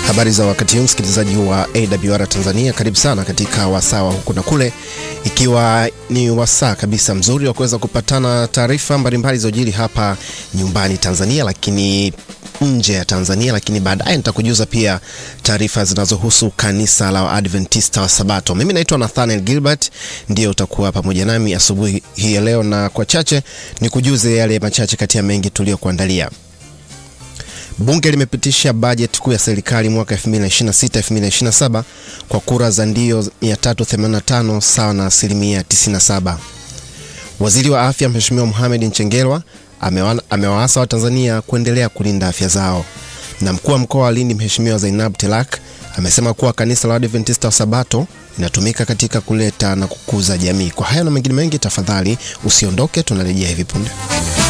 Habari za wakati huu msikilizaji wa AWR Tanzania, karibu sana katika wasaa wa huku na kule, ikiwa ni wasaa kabisa mzuri wa kuweza kupatana taarifa mbalimbali za ujiri hapa nyumbani Tanzania, lakini nje ya Tanzania, lakini baadaye nitakujuza pia taarifa zinazohusu kanisa la Adventista wa Sabato. Mimi naitwa Nathaniel Gilbert, ndiyo utakuwa pamoja nami asubuhi hii ya leo, na kwa chache nikujuze yale machache kati ya mengi tuliyokuandalia. Bunge limepitisha bajeti kuu ya serikali mwaka 2026-2027 kwa kura za ndio 385 sawa na asilimia 97. Waziri wa Afya Mheshimiwa Mohamed Mchengerwa amewaasa Watanzania kuendelea kulinda afya zao, na mkuu wa mkoa wa Lindi Mheshimiwa Zainab Telak amesema kuwa kanisa la Adventista wa Sabato inatumika katika kuleta na kukuza jamii. Kwa haya na mengine mengi, tafadhali usiondoke, tunarejea hivi punde.